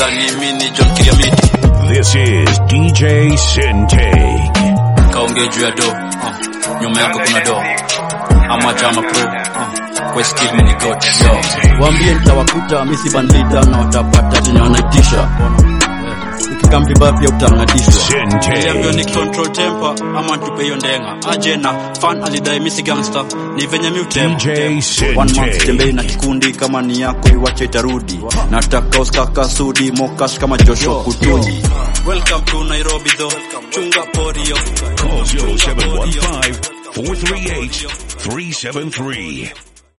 utadhani mimi ni John Kiriamiti This is DJ Sintake. kaongee juu ya do uh, nyuma yako kuna do ama chama pro uh, kwa skill mini got yo waambie nitawakuta misi bandita na watapata chenye wanaitisha ukikam vibaya pia utang'atishwa Niliambiwa ni Sintake. control temper ama tupe hiyo ndenga aje na fan alidai misi gangster ni venye mi utema DJ One month Sintake. tembei na kikundi kama ni yako iwache itarudi nataka uskaka sudi mokash kama joshua kutunyi welcome to Nairobi though chunga porio Call 0715 438 373.